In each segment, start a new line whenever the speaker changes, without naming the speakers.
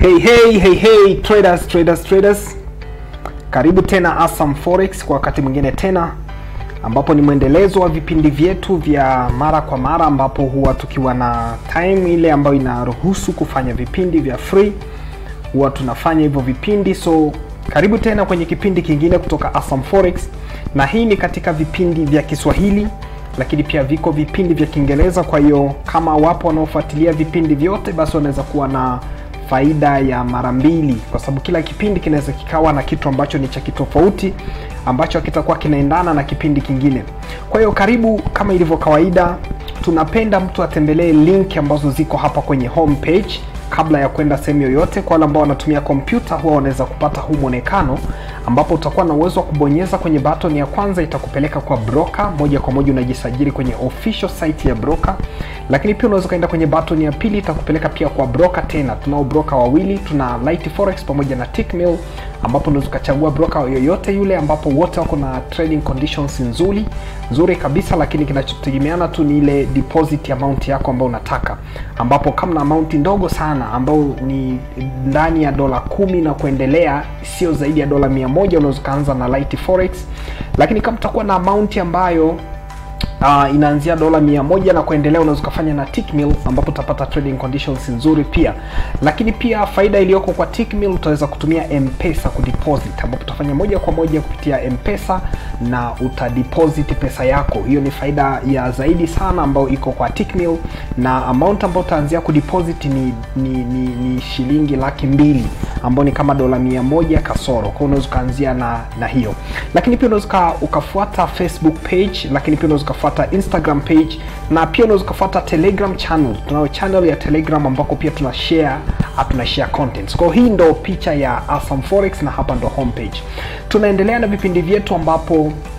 Hey, hey, hey, hey, traders, traders, traders. Karibu tena Asam Forex kwa wakati mwingine tena ambapo ni mwendelezo wa vipindi vyetu vya mara kwa mara ambapo huwa tukiwa na time ile ambayo inaruhusu kufanya vipindi vya free huwa tunafanya hivyo vipindi so karibu tena kwenye kipindi kingine kutoka Asam Forex na hii ni katika vipindi vya Kiswahili lakini pia viko vipindi vya Kiingereza kwa hiyo kama wapo wanaofuatilia vipindi vyote basi wanaweza kuwa na faida ya mara mbili kwa sababu kila kipindi kinaweza kikawa na kitu ambacho ni cha kitofauti ambacho kitakuwa kinaendana na kipindi kingine kwa hiyo karibu kama ilivyo kawaida tunapenda mtu atembelee link ambazo ziko hapa kwenye homepage kabla ya kwenda sehemu yoyote kwa wale ambao wanatumia kompyuta huwa wanaweza kupata huu mwonekano ambapo utakuwa na uwezo wa kubonyeza kwenye button ya kwanza itakupeleka kwa broker moja kwa moja unajisajili kwenye official site ya broker lakini pia unaweza ukaenda kwenye button ya pili itakupeleka pia kwa broker tena tunao broker wawili tuna Light Forex pamoja na Tickmill ambapo unaweza ukachagua broker yoyote yule ambapo wote wako na trading conditions nzuri nzuri kabisa lakini kinachotegemeana tu ni ile deposit amount yako ambayo unataka ambapo kama na amount ndogo sana ambayo ni ndani ya dola kumi na kuendelea sio zaidi ya dola mia moja unaweza ukaanza na Light Forex lakini kama utakuwa na amount ambayo uh, inaanzia dola mia moja na kuendelea unaweza ukafanya na Tickmill ambapo utapata trading conditions nzuri pia lakini pia faida iliyoko kwa Tickmill utaweza kutumia mpesa kudeposit ambapo utafanya moja kwa moja kupitia mpesa na utadeposit pesa yako hiyo ni faida ya zaidi sana ambayo iko kwa Tickmill na amount ambayo utaanzia kudeposit ni, ni, ni, ni shilingi laki mbili ambayo ni kama dola mia moja kasoro kwao unaweza ukaanzia na, na hiyo lakini pia unaweza ukafuata facebook page lakini pia unaweza ukafuata instagram page na pia unaweza ukafuata telegram channel tunayo channel ya telegram ambako pia tuna share tuna share contents kwao hii ndo picha ya Asam Forex na hapa ndo homepage tunaendelea na vipindi vyetu ambapo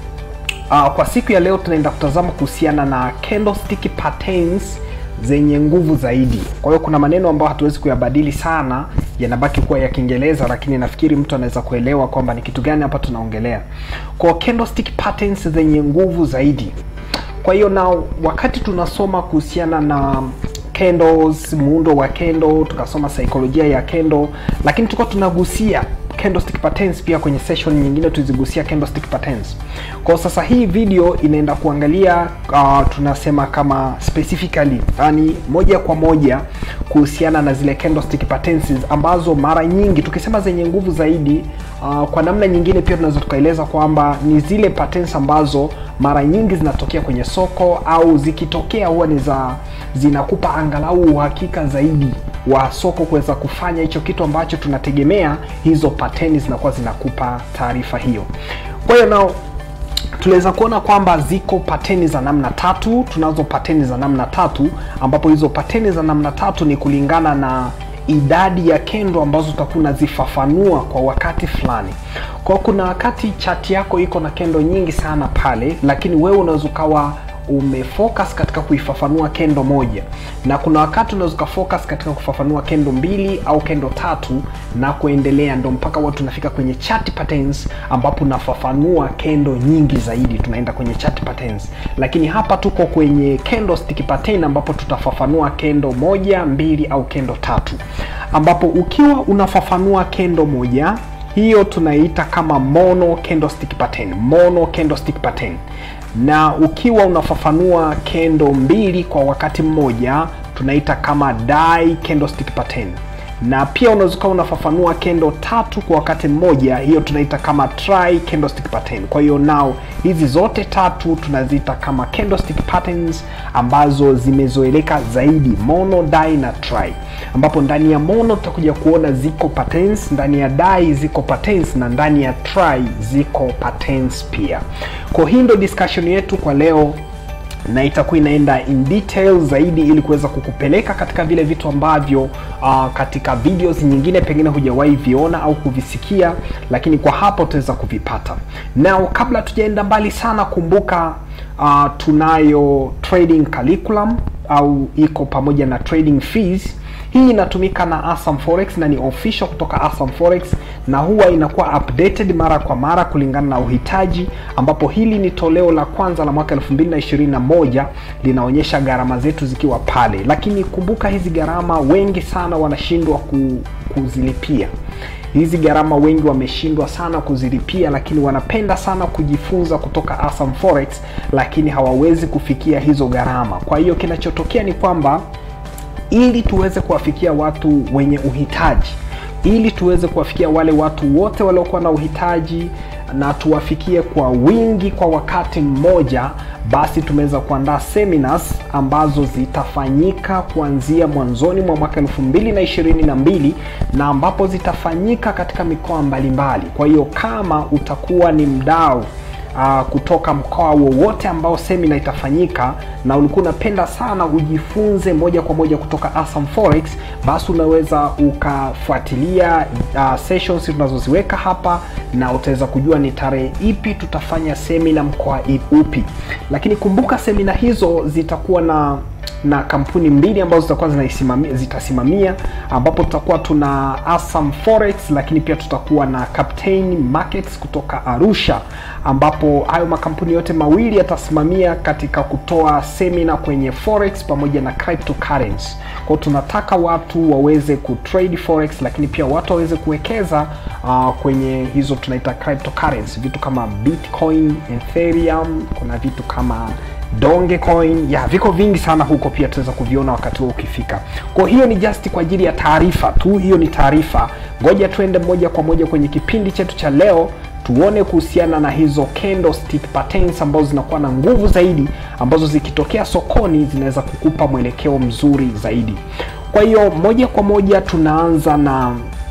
uh, kwa siku ya leo tunaenda kutazama kuhusiana na candlestick patterns zenye nguvu zaidi kwa hiyo kuna maneno ambayo hatuwezi kuyabadili sana yanabaki kuwa ya kiingereza lakini nafikiri mtu anaweza kuelewa kwamba ni kitu gani hapa tunaongelea kwa candlestick patterns zenye nguvu zaidi kwa hiyo na wakati tunasoma kuhusiana na candles muundo wa candle tukasoma saikolojia ya candle lakini tulikuwa tunagusia candlestick patterns pia kwenye session nyingine tulizigusia candlestick patterns kwa sasa hii video inaenda kuangalia uh, tunasema kama specifically yani moja kwa moja kuhusiana na zile candlestick patterns ambazo mara nyingi tukisema zenye nguvu zaidi uh, kwa namna nyingine pia tunaweza tukaeleza kwamba ni zile patterns ambazo mara nyingi zinatokea kwenye soko au zikitokea huwa ni za zinakupa angalau uhakika zaidi wa soko kuweza kufanya hicho kitu ambacho tunategemea hizo pateni zinakuwa zinakupa taarifa hiyo kwa hiyo nao tunaweza kuona kwamba ziko pateni za namna tatu tunazo pateni za namna tatu ambapo hizo pateni za namna tatu ni kulingana na idadi ya kendo ambazo utakuwa unazifafanua kwa wakati fulani kwa kuna wakati chati yako iko na kendo nyingi sana pale lakini wewe unaweza ukawa umefocus katika kuifafanua kendo moja na kuna wakati unaweza ukafocus katika kufafanua kendo mbili au kendo tatu na kuendelea ndo mpaka watu tunafika kwenye chart patterns ambapo unafafanua kendo nyingi zaidi tunaenda kwenye chart patterns lakini hapa tuko kwenye candlestick pattern ambapo tutafafanua kendo moja mbili au kendo tatu ambapo ukiwa unafafanua kendo moja hiyo tunaita kama mono candlestick pattern mono candlestick pattern na ukiwa unafafanua kendo mbili kwa wakati mmoja tunaita kama die candlestick pattern na pia unaweza ukawa unafafanua kendo tatu kwa wakati mmoja hiyo tunaita kama tri candlestick pattern kwa hiyo nao hizi zote tatu tunaziita kama candlestick patterns ambazo zimezoeleka zaidi mono die na tri ambapo ndani ya mono tutakuja kuona ziko patterns ndani ya die ziko patterns na ndani ya tri ziko patterns pia kwa hii ndo discussion yetu kwa leo na itakuwa inaenda in detail zaidi ili kuweza kukupeleka katika vile vitu ambavyo uh, katika videos nyingine pengine hujawahi viona au kuvisikia lakini kwa hapa utaweza kuvipata nao kabla tujaenda mbali sana kumbuka uh, tunayo trading curriculum au iko pamoja na trading fees hii inatumika na Asam Forex na ni official kutoka Asam Forex na huwa inakuwa updated mara kwa mara kulingana na uhitaji, ambapo hili ni toleo la kwanza la mwaka 2021 linaonyesha gharama zetu zikiwa pale, lakini kumbuka hizi gharama wengi sana wanashindwa ku, kuzilipia hizi gharama wengi wameshindwa sana kuzilipia, lakini wanapenda sana kujifunza kutoka Asam Forex, lakini hawawezi kufikia hizo gharama. Kwa hiyo kinachotokea ni kwamba ili tuweze kuwafikia watu wenye uhitaji, ili tuweze kuwafikia wale watu wote waliokuwa na uhitaji na tuwafikie kwa wingi kwa wakati mmoja, basi tumeweza kuandaa seminars ambazo zitafanyika kuanzia mwanzoni mwa mwaka 2022 na ambapo zitafanyika katika mikoa mbalimbali. Kwa hiyo kama utakuwa ni mdau uh, kutoka mkoa wowote ambao semina itafanyika na ulikuwa unapenda sana ujifunze moja kwa moja kutoka Asam Forex, basi unaweza ukafuatilia uh, sessions tunazoziweka hapa na utaweza kujua ni tarehe ipi tutafanya semina mkoa upi. Lakini kumbuka semina hizo zitakuwa na na kampuni mbili ambazo zitakuwa zinaisimamia zitasimamia, ambapo tutakuwa tuna Asam Forex, lakini pia tutakuwa na Captain Markets kutoka Arusha, ambapo hayo makampuni yote mawili yatasimamia katika kutoa semina kwenye forex pamoja na cryptocurrency. Kwa hiyo tunataka watu waweze kutrade forex, lakini pia watu waweze kuwekeza uh, kwenye hizo tunaita cryptocurrency, vitu kama Bitcoin, Ethereum, kuna vitu kama Dogecoin ya viko vingi sana huko, pia tutaweza kuviona wakati huo ukifika. Kwa hiyo ni just kwa ajili ya taarifa tu, hiyo ni taarifa. Ngoja tuende moja kwa moja kwenye kipindi chetu cha leo, tuone kuhusiana na hizo candlestick patterns ambazo zinakuwa na nguvu zaidi, ambazo zikitokea sokoni zinaweza kukupa mwelekeo mzuri zaidi. Kwa hiyo moja kwa moja tunaanza na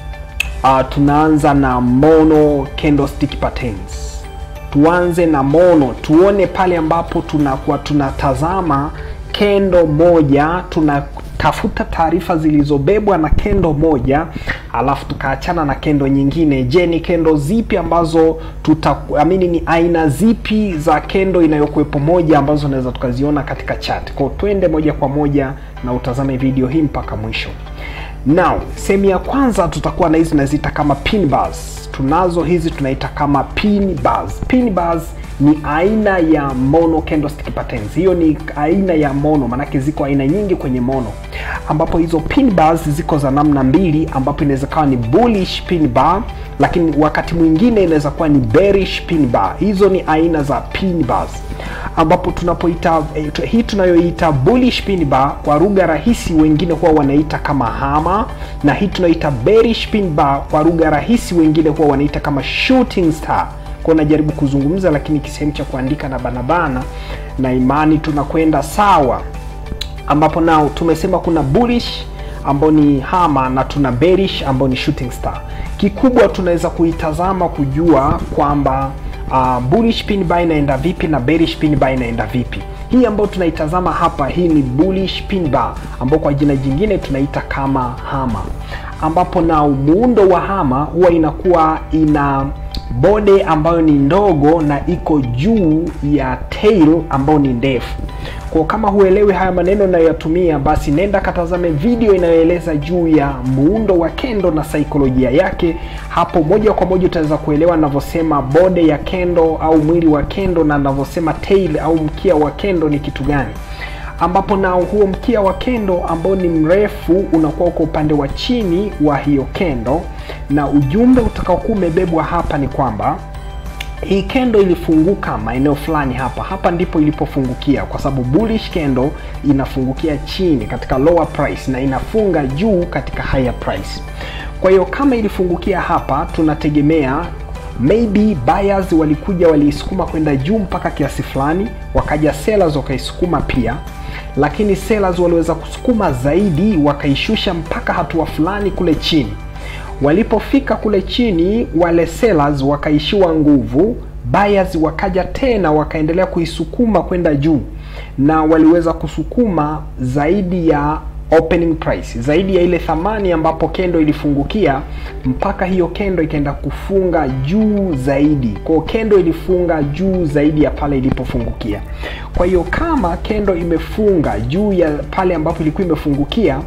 uh, tunaanza na mono candlestick patterns tuanze na mono, tuone pale ambapo tunakuwa tunatazama kendo moja, tunatafuta taarifa zilizobebwa na kendo moja, alafu tukaachana na kendo nyingine. Je, ni kendo zipi ambazo tutaamini, ni aina zipi za kendo inayokuwepo moja ambazo tunaweza tukaziona katika chart? Kwa twende moja kwa moja na utazame video hii mpaka mwisho. Now, sehemu ya kwanza tutakuwa na hizi tunaziita kama pin bars. Tunazo hizi tunaita kama pin bars. Pin bars ni aina ya mono candlestick patterns. Hiyo ni aina ya mono, maanake ziko aina nyingi kwenye mono, ambapo hizo pin bars ziko za namna mbili, ambapo inaweza kawa ni bullish pin bar, lakini wakati mwingine inaweza kuwa ni bearish pin bar. Hizo ni aina za pin bars ambapo tunapoita eh, hii tunayoita bullish pin bar kwa lugha rahisi wengine huwa wanaita kama hama, na hii tunaita bearish pin bar kwa lugha rahisi wengine huwa wanaita kama shooting star. Kwa najaribu kuzungumza, lakini kisehemu cha kuandika na banabana, na imani tunakwenda sawa, ambapo nao tumesema kuna bullish ambao ni hama na tuna bearish ambao ni shooting star. Kikubwa tunaweza kuitazama kujua kwamba uh, bullish pin bar inaenda vipi na bearish pin bar inaenda vipi. Hii ambayo tunaitazama hapa, hii ni bullish pin bar ambao kwa jina jingine tunaita kama hama, ambapo na muundo wa hama huwa inakuwa ina bode ambayo ni ndogo na iko juu ya tail ambayo ni ndefu. Kwa kama huelewi haya maneno nayoyatumia, basi nenda katazame video inayoeleza juu ya muundo wa kendo na saikolojia yake. Hapo moja kwa moja utaweza kuelewa ninavyosema bode ya kendo au mwili wa kendo na ninavyosema tail au mkia wa kendo ni kitu gani ambapo nao huo mkia wa kendo ambao ni mrefu unakuwa uko upande wa chini wa hiyo kendo, na ujumbe utakaokuwa umebebwa hapa ni kwamba hii kendo ilifunguka maeneo fulani hapa hapa, ndipo ilipofungukia, kwa sababu bullish kendo inafungukia chini katika lower price na inafunga juu katika higher price. Kwa hiyo kama ilifungukia hapa, tunategemea maybe buyers walikuja waliisukuma kwenda juu mpaka kiasi fulani, wakaja sellers wakaisukuma pia, lakini sellers waliweza kusukuma zaidi, wakaishusha mpaka hatua fulani kule chini. Walipofika kule chini, wale sellers wakaishiwa nguvu, buyers wakaja tena wakaendelea kuisukuma kwenda juu, na waliweza kusukuma zaidi ya opening price, zaidi ya ile thamani ambapo kendo ilifungukia, mpaka hiyo kendo ikaenda kufunga juu zaidi. Kwa kendo ilifunga juu zaidi ya pale ilipofungukia. Kwa hiyo kama kendo imefunga juu ya pale ambapo ilikuwa imefungukia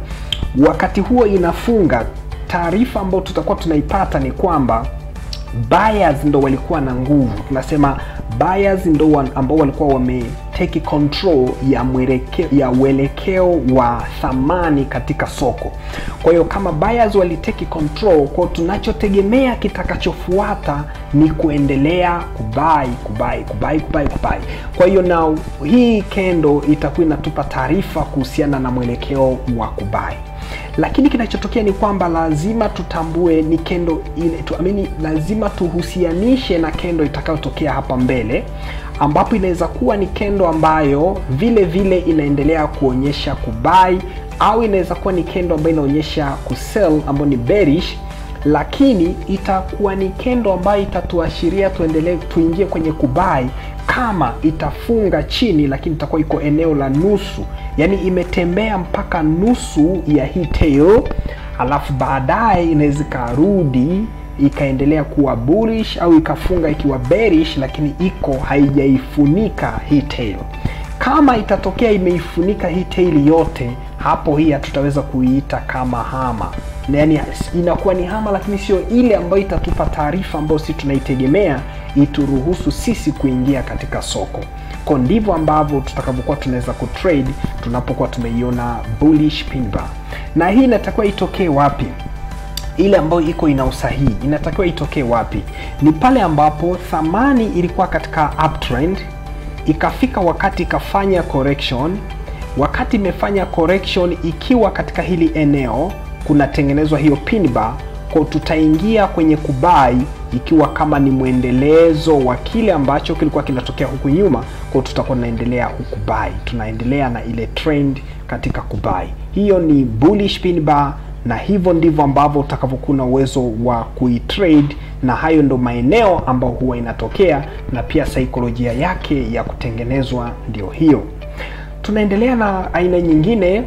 wakati huo inafunga taarifa ambayo tutakuwa tunaipata ni kwamba buyers ndo walikuwa na nguvu tunasema buyers ndo wa- ambao walikuwa wame take control ya mwelekeo ya uelekeo wa thamani katika soko kwa hiyo kama buyers waliteki control kwao tunachotegemea kitakachofuata ni kuendelea kubai kubai kubai kubai kubai kwa hiyo na hii kendo itakuwa inatupa taarifa kuhusiana na mwelekeo wa kubai lakini kinachotokea ni kwamba lazima tutambue ni kendo ile tu, amini, lazima tuhusianishe na kendo itakayotokea hapa mbele ambapo inaweza kuwa ni kendo ambayo vile vile inaendelea kuonyesha kubai au inaweza kuwa ni kendo ambayo inaonyesha kusell ambayo ni bearish lakini itakuwa ni kendo ambayo itatuashiria tuendelee tuingie kwenye kubai kama itafunga chini lakini itakuwa iko eneo la nusu yaani imetembea mpaka nusu ya hii tail alafu baadaye inaweza ikarudi ikaendelea kuwa bullish au ikafunga ikiwa bearish lakini iko haijaifunika hii tail kama itatokea imeifunika hii tail yote hapo hii hatutaweza kuiita kama hama yaani inakuwa ni hama lakini sio ile ambayo itatupa taarifa ambayo si tunaitegemea ituruhusu sisi kuingia katika soko ko ndivyo ambavyo tutakavyokuwa tunaweza kutrade tunapokuwa tumeiona bullish pin bar na hii inatakiwa itokee wapi ile ambayo iko ina usahihi inatakiwa itokee wapi ni pale ambapo thamani ilikuwa katika uptrend ikafika wakati ikafanya correction wakati imefanya correction ikiwa katika hili eneo kunatengenezwa hiyo pin bar kwa tutaingia kwenye kubai ikiwa kama ni mwendelezo wa kile ambacho kilikuwa kinatokea huku nyuma kwao tutakuwa tunaendelea huku buy tunaendelea na ile trend katika kubai hiyo ni bullish pin bar na hivyo ndivyo ambavyo utakavyokuwa na uwezo wa kuitrade na hayo ndo maeneo ambayo huwa inatokea na pia saikolojia yake ya kutengenezwa ndio hiyo tunaendelea na aina nyingine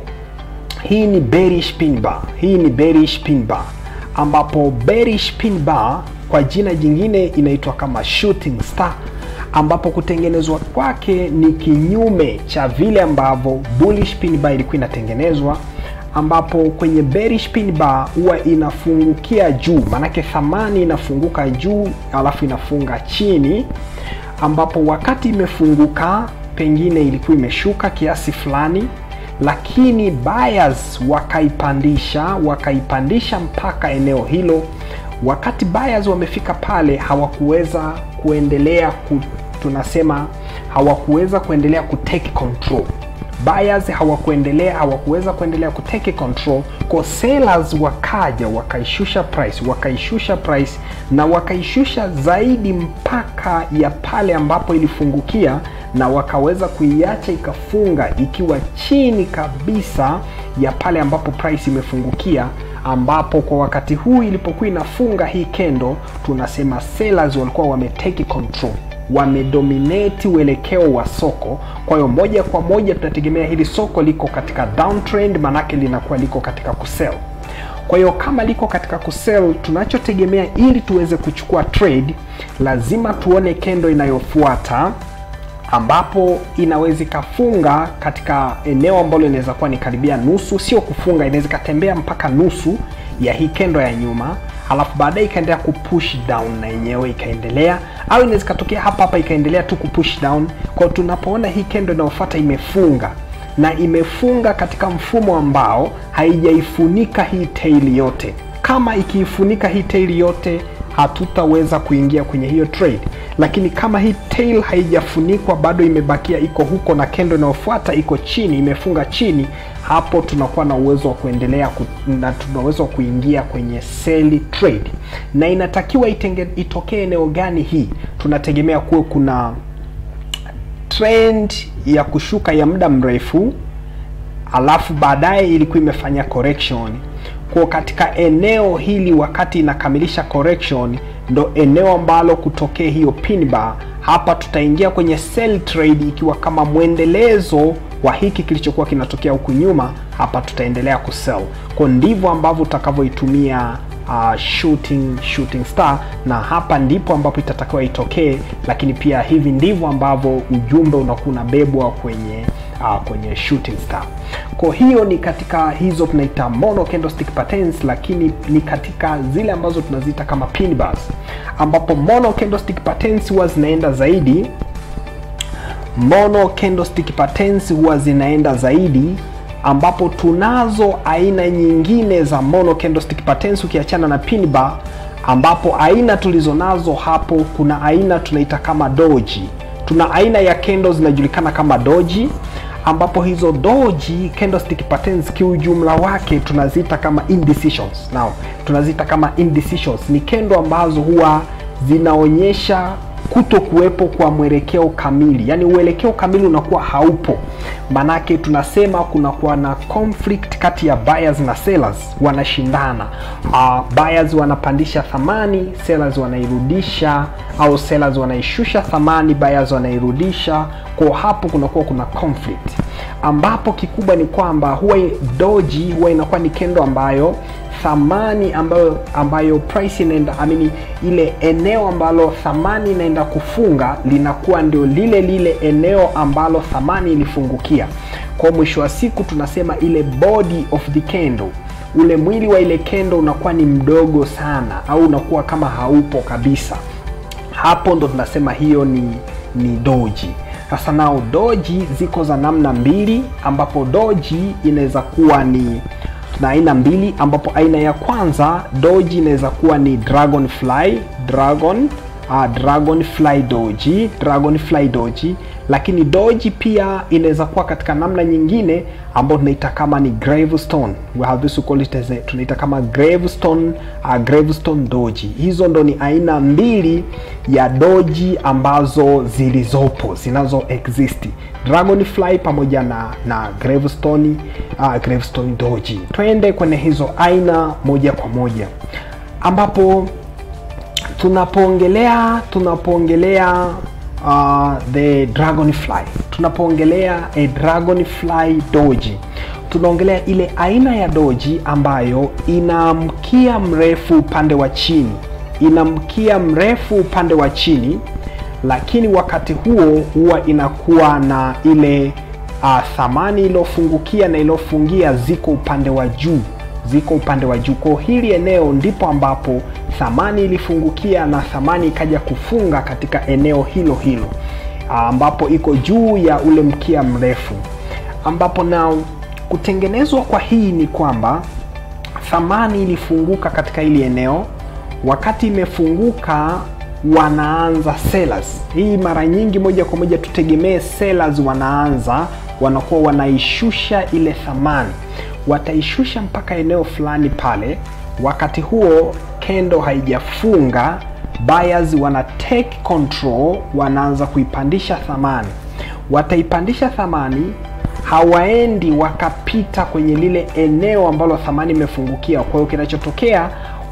hii ni bearish pin bar hii ni bearish pin bar ambapo bearish pin bar kwa jina jingine inaitwa kama shooting star ambapo kutengenezwa kwake ni kinyume cha vile ambavyo bullish pin bar ilikuwa inatengenezwa ambapo kwenye bearish pin bar huwa inafungukia juu maanake thamani inafunguka juu alafu inafunga chini ambapo wakati imefunguka pengine ilikuwa imeshuka kiasi fulani lakini buyers wakaipandisha wakaipandisha mpaka eneo hilo wakati buyers wamefika pale hawakuweza kuendelea ku, tunasema hawakuweza kuendelea kutake control buyers hawakuendelea hawakuweza kuendelea kuteke control kwa sellers wakaja wakaishusha price wakaishusha price na wakaishusha zaidi mpaka ya pale ambapo ilifungukia na wakaweza kuiacha ikafunga ikiwa chini kabisa ya pale ambapo price imefungukia ambapo kwa wakati huu ilipokuwa inafunga hii kendo tunasema sellers walikuwa wameteki control wamedominate uelekeo wa soko kwa hiyo moja kwa moja tunategemea hili soko liko katika downtrend manake linakuwa liko katika kusell kwa hiyo kama liko katika kusell tunachotegemea ili tuweze kuchukua trade lazima tuone kendo inayofuata ambapo inaweza ikafunga katika eneo ambalo inaweza kuwa ni karibia nusu sio kufunga inaweza ikatembea mpaka nusu ya hii kendo ya nyuma alafu baadaye ikaendelea kupush down na yenyewe ikaendelea au inaweza ikatokea hapa hapa ikaendelea tu kupush down kwao tunapoona hii kendo inayofuata imefunga na imefunga katika mfumo ambao haijaifunika hii tail yote kama ikiifunika hii tail yote hatutaweza kuingia kwenye hiyo trade lakini kama hii tail haijafunikwa bado imebakia iko huko na kendo inayofuata iko chini imefunga chini hapo tunakuwa na uwezo wa kuendelea ku, na tuna uwezo wa kuingia kwenye sell trade na inatakiwa itenge, itokee eneo gani hii tunategemea kuwe kuna trend ya kushuka ya muda mrefu alafu baadaye ilikuwa imefanya correction kwa katika eneo hili wakati inakamilisha correction ndo eneo ambalo kutokea hiyo pin bar hapa tutaingia kwenye sell trade ikiwa kama mwendelezo wa hiki kilichokuwa kinatokea huku nyuma hapa tutaendelea kusell kwa ndivyo ambavyo utakavyoitumia uh, shooting shooting star na hapa ndipo ambapo itatakiwa itokee lakini pia hivi ndivyo ambavyo ujumbe unakuwa unabebwa kwenye uh, kwenye shooting star kwa hiyo ni katika hizo tunaita mono candlestick patterns lakini ni katika zile ambazo tunaziita kama pin bars ambapo mono candlestick patterns huwa zinaenda zaidi mono candlestick patterns huwa zinaenda zaidi ambapo tunazo aina nyingine za mono candlestick patterns ukiachana na pin bar ambapo aina tulizonazo hapo kuna aina tunaita kama doji tuna aina ya candles zinajulikana kama doji ambapo hizo doji candlestick patterns kiujumla wake tunaziita kama indecisions now tunaziita kama indecisions ni kendo ambazo huwa zinaonyesha kuto kuwepo kwa mwelekeo kamili yaani uelekeo kamili unakuwa haupo manake tunasema kunakuwa na conflict kati ya buyers na sellers wanashindana uh, buyers wanapandisha thamani sellers wanairudisha au sellers wanaishusha thamani buyers wanairudisha kwa hapo kunakuwa kuna conflict ambapo kikubwa ni kwamba huwa doji huwa inakuwa ni kendo ambayo thamani ambayo ambayo price inaenda I mean, ile eneo ambalo thamani inaenda kufunga linakuwa ndio lile lile eneo ambalo thamani ilifungukia kwa mwisho wa siku tunasema ile body of the candle ule mwili wa ile kendo unakuwa ni mdogo sana au unakuwa kama haupo kabisa hapo ndo tunasema hiyo ni ni doji sasa nao doji ziko za namna mbili ambapo doji inaweza kuwa ni na aina mbili ambapo aina ya kwanza doji inaweza kuwa ni dragonfly dragon uh, dragonfly doji dragonfly doji lakini doji pia inaweza kuwa katika namna nyingine ambayo tunaita kama ni gravestone we have this to call it as a, tunaita kama gravestone uh, gravestone doji hizo ndo ni aina mbili ya doji ambazo zilizopo zinazo exist dragonfly pamoja na na gravestone uh, gravestone doji twende kwenye hizo aina moja kwa moja ambapo tunapoongelea tunapoongelea uh, the dragonfly tunapoongelea a dragonfly doji tunaongelea ile aina ya doji ambayo ina mkia mrefu upande wa chini ina mkia mrefu upande wa chini lakini wakati huo huwa inakuwa na ile uh, thamani iliyofungukia na iliyofungia ziko upande wa juu ziko upande wa juu kwao hili eneo ndipo ambapo thamani ilifungukia na thamani ikaja kufunga katika eneo hilo hilo ambapo iko juu ya ule mkia mrefu ambapo na kutengenezwa kwa hii ni kwamba thamani ilifunguka katika hili eneo wakati imefunguka wanaanza sellers hii mara nyingi moja kwa moja tutegemee sellers wanaanza wanakuwa wanaishusha ile thamani wataishusha mpaka eneo fulani pale wakati huo kendo haijafunga buyers wana take control wanaanza kuipandisha thamani wataipandisha thamani hawaendi wakapita kwenye lile eneo ambalo thamani imefungukia kwa hiyo kinachotokea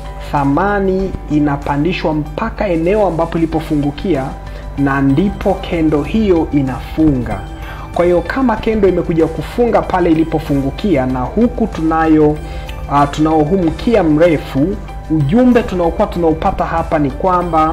thamani inapandishwa mpaka eneo ambapo ilipofungukia na ndipo kendo hiyo inafunga kwa hiyo kama kendo imekuja kufunga pale ilipofungukia na huku tunayo uh, tunao huu mkia mrefu ujumbe tunaokuwa tunaupata hapa ni kwamba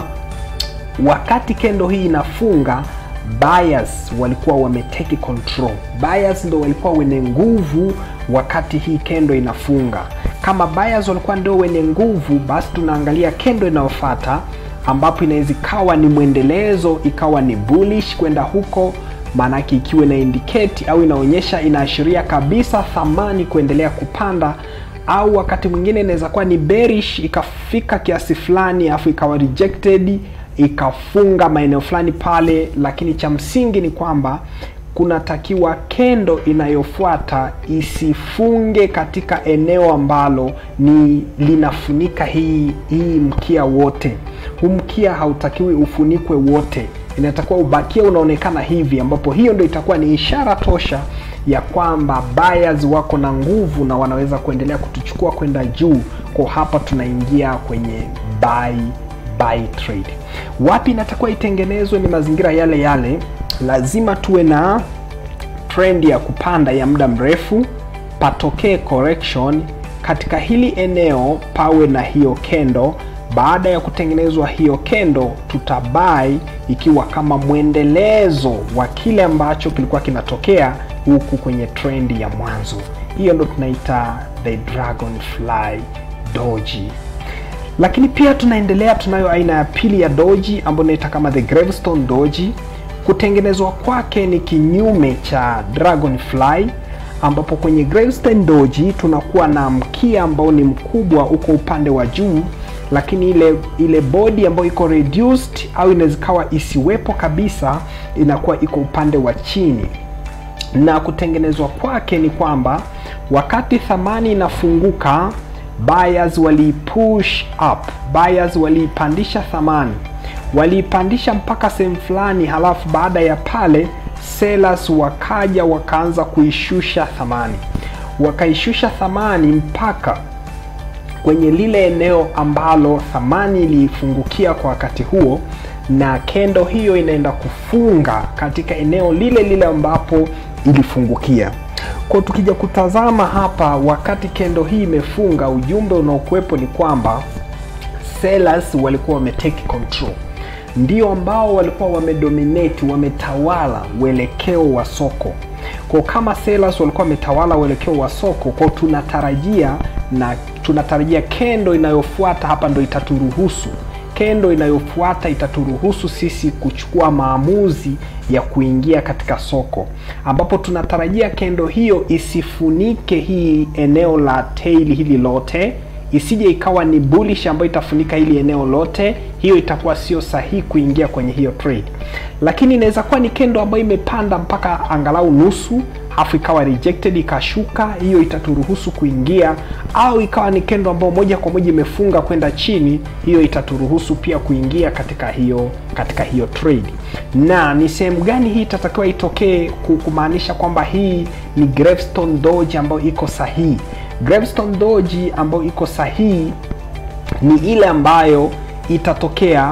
wakati kendo hii inafunga buyers walikuwa wameteki control buyers ndo walikuwa wenye nguvu wakati hii kendo inafunga kama buyers walikuwa ndio wenye nguvu basi tunaangalia kendo inayofata ambapo inaweza ikawa ni mwendelezo ikawa ni bullish kwenda huko maanake ikiwa ina indicate au inaonyesha inaashiria kabisa thamani kuendelea kupanda au wakati mwingine inaweza kuwa ni bearish ikafika kiasi fulani alafu ikawa rejected ikafunga maeneo fulani pale lakini cha msingi ni kwamba kunatakiwa kendo inayofuata isifunge katika eneo ambalo ni linafunika hii hii mkia wote huu mkia hautakiwi ufunikwe wote inatakiwa ubakia unaonekana hivi ambapo hiyo ndo itakuwa ni ishara tosha ya kwamba buyers wako na nguvu na wanaweza kuendelea kutuchukua kwenda juu kwa hapa tunaingia kwenye buy buy trade wapi inatakiwa itengenezwe ni mazingira yale yale lazima tuwe na trend ya kupanda ya muda mrefu patokee correction katika hili eneo pawe na hiyo kendo baada ya kutengenezwa hiyo kendo tutabai ikiwa kama mwendelezo wa kile ambacho kilikuwa kinatokea huku kwenye trendi ya mwanzo. Hiyo ndo tunaita the dragonfly doji lakini pia tunaendelea, tunayo aina ya pili ya doji ambayo inaita kama the gravestone doji. Kutengenezwa kwake ni kinyume cha dragonfly, ambapo kwenye gravestone doji tunakuwa na mkia ambao ni mkubwa uko upande wa juu, lakini ile ile body ambayo iko reduced au inaweza ikawa isiwepo kabisa, inakuwa iko upande wa chini na kutengenezwa kwake ni kwamba wakati thamani inafunguka buyers walipush up, buyers waliipandisha thamani, waliipandisha mpaka sehemu fulani, halafu baada ya pale sellers wakaja wakaanza kuishusha thamani, wakaishusha thamani mpaka kwenye lile eneo ambalo thamani ilifungukia kwa wakati huo, na kendo hiyo inaenda kufunga katika eneo lile lile ambapo ilifungukia. Kwa tukija kutazama hapa, wakati kendo hii imefunga, ujumbe unaokuwepo ni kwamba sellers walikuwa wametake control, ndio ambao walikuwa wamedominate, wametawala uelekeo wa soko. Kwa kama sellers walikuwa wametawala uelekeo wa soko, kwa tunatarajia na tunatarajia kendo inayofuata hapa ndo itaturuhusu kendo inayofuata itaturuhusu sisi kuchukua maamuzi ya kuingia katika soko, ambapo tunatarajia kendo hiyo isifunike hii eneo la tail hili lote, isije ikawa ni bullish ambayo itafunika hili eneo lote. Hiyo itakuwa sio sahihi kuingia kwenye hiyo trade, lakini inaweza kuwa ni kendo ambayo imepanda mpaka angalau nusu afu ikawa rejected ikashuka, hiyo itaturuhusu kuingia, au ikawa ni kendo ambayo moja kwa moja imefunga kwenda chini, hiyo itaturuhusu pia kuingia katika hiyo katika hiyo trade. Na ni sehemu gani hii itatakiwa itokee kumaanisha kwamba hii ni gravestone doji ambayo iko sahihi? Gravestone doji ambayo iko sahihi ni ile ambayo itatokea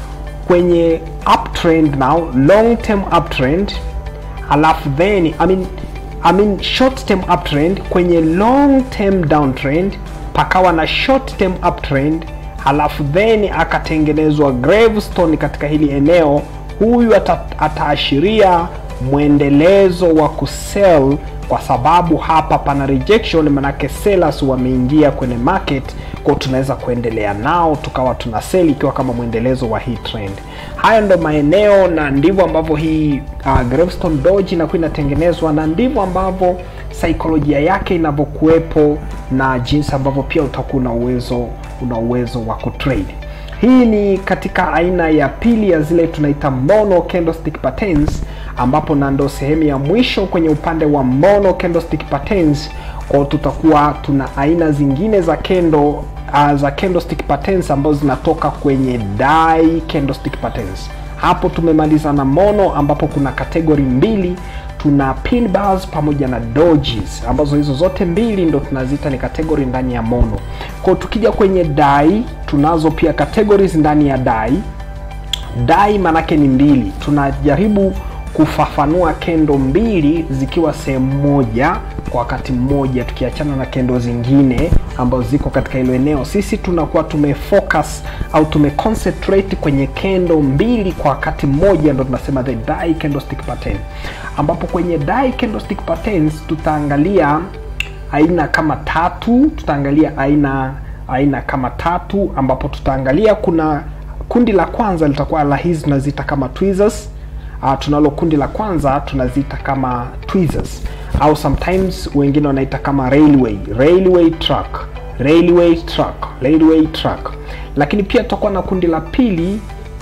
kwenye uptrend now, long term uptrend alafu then I mean, I mean short term uptrend kwenye long term downtrend, pakawa na short term uptrend, halafu then akatengenezwa gravestone katika hili eneo. Huyu ata, ataashiria mwendelezo wa kusell kwa sababu hapa pana rejection, manake sellers wameingia kwenye market, kwa tunaweza kuendelea nao tukawa tuna sell ikiwa kama mwendelezo wa hii trend. Haya ndo maeneo na ndivyo ambavyo hii uh, gravestone doji inakuwa inatengenezwa na ndivyo ambavyo saikolojia yake inavyokuwepo na jinsi ambavyo pia utakuwa una uwezo una uwezo wa kutrade. Hii ni katika aina ya pili ya zile tunaita mono candlestick patterns, ambapo na ndo sehemu ya mwisho kwenye upande wa mono candlestick patterns. Kwa tutakuwa tuna aina zingine za kendo uh, za candlestick patterns ambazo zinatoka kwenye die candlestick patterns. Hapo tumemaliza na mono, ambapo kuna kategori mbili tuna pin bars pamoja na dojis ambazo hizo zote mbili ndo tunaziita ni kategori ndani ya mono. Kwa tukija kwenye dai, tunazo pia categories ndani ya dai. Dai manake ni mbili, tunajaribu kufafanua kendo mbili zikiwa sehemu moja kwa wakati mmoja, tukiachana na kendo zingine ambazo ziko katika hilo eneo. Sisi tunakuwa tumefocus au tumeconcentrate kwenye kendo mbili kwa wakati mmoja, ndo tunasema the die candlestick pattern, ambapo kwenye die candlestick patterns tutaangalia aina kama tatu, tutaangalia aina aina kama tatu, ambapo tutaangalia kuna kundi la kwanza litakuwa la hizi tunaziita kama tweezers. Uh, tunalo kundi la kwanza tunaziita kama tweezers au sometimes wengine wanaita kama railway railway track railway track railway track, lakini pia tutakuwa na kundi la pili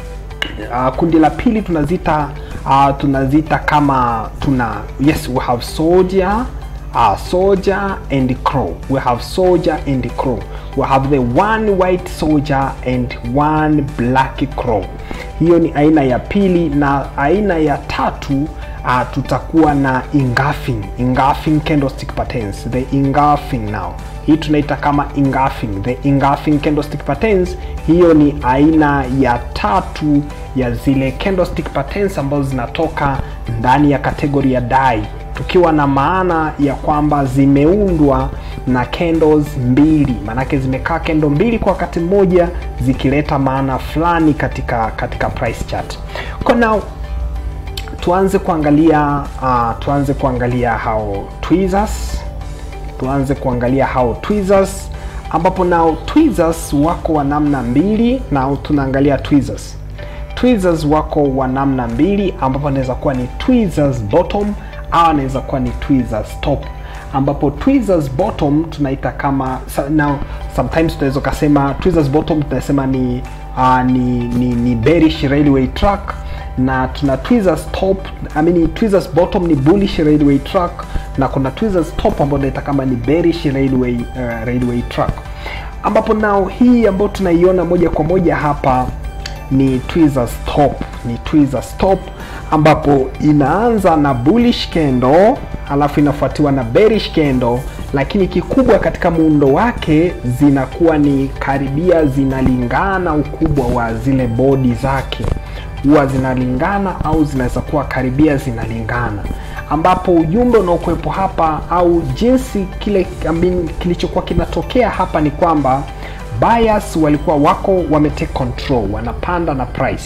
uh, kundi la pili tunaziita uh, tunaziita kama tuna yes we have soldier uh, soldier and crow we have soldier and crow we have the one white soldier and one black crow hiyo ni aina ya pili na aina ya tatu uh, tutakuwa na engulfing engulfing candlestick patterns the engulfing now hii tunaita kama engulfing the engulfing candlestick patterns hiyo ni aina ya tatu ya zile candlestick patterns ambazo zinatoka ndani ya kategori ya dai tukiwa na maana ya kwamba zimeundwa na candles mbili maanake zimekaa kendo mbili kwa wakati mmoja zikileta maana fulani katika katika price chart kwa now tuanze kuangalia uh, tuanze kuangalia hao tweezers tuanze kuangalia hao tweezers ambapo nao tweezers wako wa namna mbili na tunaangalia tweezers tweezers wako wa namna mbili ambapo anaweza kuwa ni tweezers bottom au anaweza kuwa ni tweezers top ambapo tweezers bottom tunaita kama now sometimes tunaweza ukasema tweezers bottom tunasema ni uh, ni, ni, ni bearish railway track na tuna tweezers top I mean, tweezers bottom ni bullish railway track na kuna tweezers top ambayo tunaita kama ni bearish railway uh, railway track ambapo nao hii ambayo tunaiona moja kwa moja hapa ni tweezers top ni tweezers top ambapo inaanza na bullish candle alafu inafuatiwa na bearish candle lakini kikubwa katika muundo wake zinakuwa ni karibia zinalingana ukubwa wa zile bodi zake huwa zinalingana au zinaweza kuwa karibia zinalingana ambapo ujumbe unaokuwepo hapa au jinsi kile I kilichokuwa kinatokea hapa ni kwamba buyers walikuwa wako wametake control wanapanda na price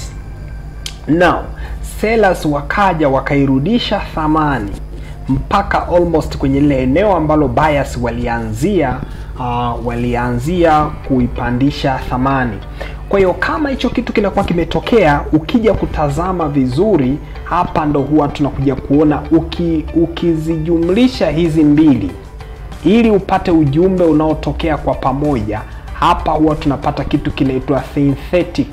now sellers wakaja wakairudisha thamani mpaka almost kwenye lile eneo ambalo buyers walianzia uh, walianzia kuipandisha thamani kwa hiyo kama hicho kitu kinakuwa kimetokea ukija kutazama vizuri hapa ndo huwa tunakuja kuona uki, ukizijumlisha hizi mbili ili upate ujumbe unaotokea kwa pamoja hapa huwa tunapata kitu kinaitwa synthetic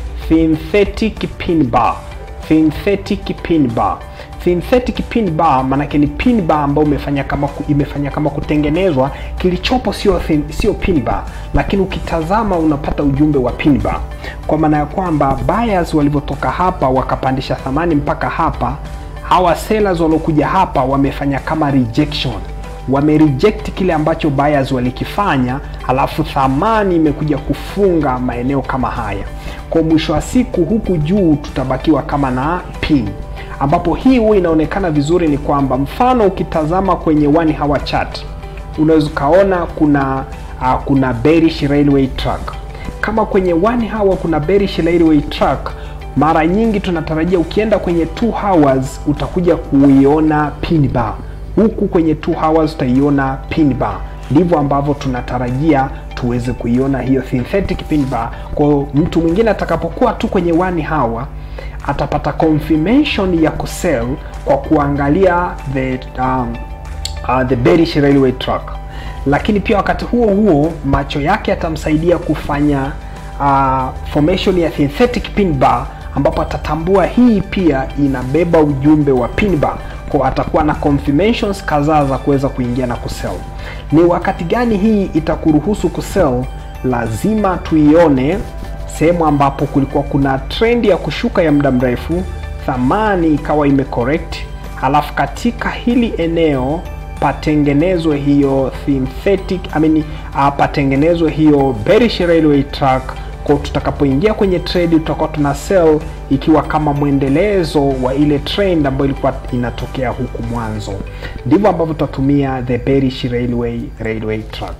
synthetic pin bar synthetic pin bar synthetic pin bar maanake ni pin bar ambayo imefanya kama imefanya kama kutengenezwa kilichopo sio sio pin bar lakini ukitazama unapata ujumbe wa pin bar kwa maana ya kwamba buyers walivyotoka hapa wakapandisha thamani mpaka hapa hawa sellers waliokuja hapa wamefanya kama rejection wamereject kile ambacho buyers walikifanya alafu thamani imekuja kufunga maeneo kama haya kwa mwisho wa siku huku juu tutabakiwa kama na pin ambapo hii huwa inaonekana vizuri ni kwamba mfano ukitazama kwenye one hour chart unaweza ukaona kuna uh, kuna bearish railway track kama kwenye one hour kuna bearish railway track mara nyingi tunatarajia ukienda kwenye two hours utakuja kuiona pin bar huku kwenye two hours utaiona pin bar ndivyo ambavyo tunatarajia tuweze kuiona hiyo synthetic pin bar kwa mtu mwingine atakapokuwa tu kwenye one hour atapata confirmation ya kusell kwa kuangalia the um, uh, the bearish railway track lakini pia wakati huo huo macho yake atamsaidia kufanya uh, formation ya synthetic pin bar ambapo atatambua hii pia inabeba ujumbe wa pin bar kwa atakuwa na confirmations kadhaa za kuweza kuingia na kusell ni wakati gani hii itakuruhusu kusell lazima tuione sehemu ambapo kulikuwa kuna trend ya kushuka ya muda mrefu thamani ikawa imecorrect halafu katika hili eneo patengenezwe hiyo synthetic I mean, uh, patengenezwe hiyo bearish railway track kwa tutakapoingia kwenye trade tutakuwa tuna sell ikiwa kama mwendelezo wa ile trend ambayo ilikuwa inatokea huku mwanzo ndivyo ambavyo tutatumia the bearish railway railway track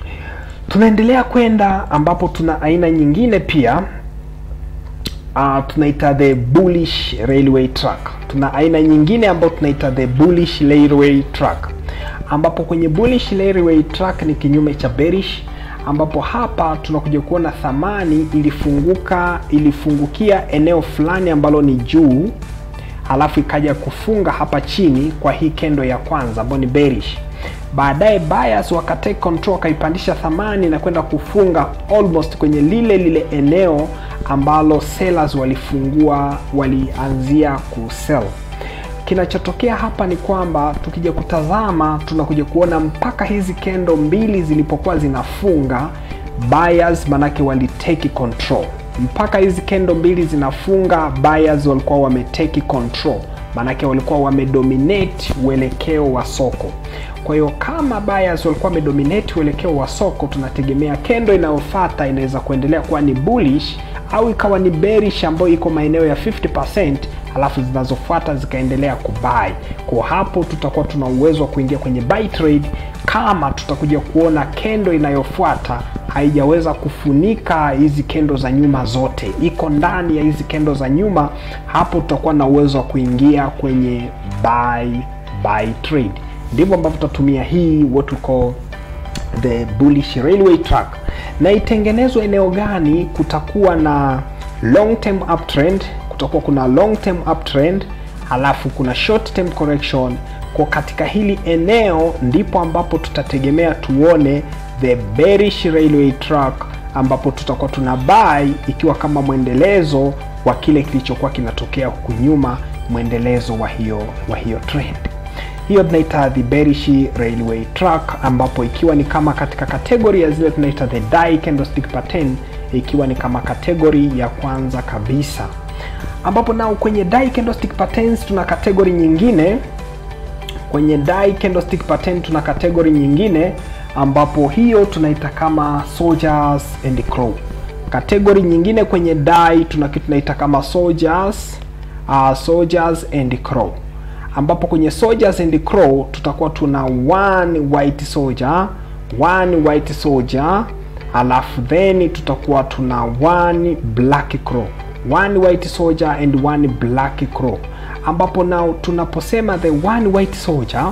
tunaendelea kwenda ambapo tuna aina nyingine pia uh, tunaita the bullish railway track tuna aina nyingine ambayo tunaita the bullish railway track ambapo kwenye bullish railway track ni kinyume cha bearish ambapo hapa tunakuja kuona thamani ilifunguka ilifungukia eneo fulani ambalo ni juu halafu ikaja kufunga hapa chini kwa hii kendo ya kwanza ambayo ni bearish baadaye buyers wakatake control wakaipandisha thamani na kwenda kufunga almost kwenye lile lile eneo ambalo sellers walifungua walianzia kusell kinachotokea hapa ni kwamba tukija kutazama tunakuja kuona mpaka hizi kendo mbili zilipokuwa zinafunga buyers manake waliteki control mpaka hizi kendo mbili zinafunga buyers walikuwa wameteki control maanake walikuwa wamedominate uelekeo wa soko kwa hiyo kama buyers walikuwa wamedominate uelekeo wa soko tunategemea kendo inayofata inaweza kuendelea kuwa ni bullish au ikawa ni bearish ambayo iko maeneo ya 50 alafu zinazofuata zikaendelea kubai kwa hapo tutakuwa tuna uwezo wa kuingia kwenye buy trade kama tutakuja kuona kendo inayofuata haijaweza kufunika hizi kendo za nyuma zote, iko ndani ya hizi kendo za nyuma. Hapo tutakuwa na uwezo wa kuingia kwenye buy buy trade. Ndivyo ambavyo tutatumia hii what we call the bullish railway track. Na itengenezwe eneo gani? Kutakuwa na long term uptrend, kutakuwa kuna long term uptrend, halafu kuna short term correction. Kwa katika hili eneo ndipo ambapo tutategemea tuone the bearish railway track, ambapo tutakuwa tuna buy ikiwa kama mwendelezo wa kile kilichokuwa kinatokea huku nyuma, mwendelezo wa hiyo wa hiyo trend hiyo tunaita the bearish railway track, ambapo ikiwa ni kama katika kategori ya zile tunaita the die candlestick pattern, ikiwa ni kama kategori ya kwanza kabisa, ambapo nao kwenye die candlestick patterns tuna kategori nyingine. Kwenye die candlestick pattern tuna kategori nyingine, ambapo hiyo tunaita kama soldiers and crow. Kategori nyingine kwenye die tuna kitu tunaita kama soldiers, uh, soldiers and crow ambapo kwenye soldiers and crow tutakuwa tuna one white soldier, one white soldier, alafu then tutakuwa tuna one black crow, one white soldier and one black crow, ambapo nao tunaposema the one white soldier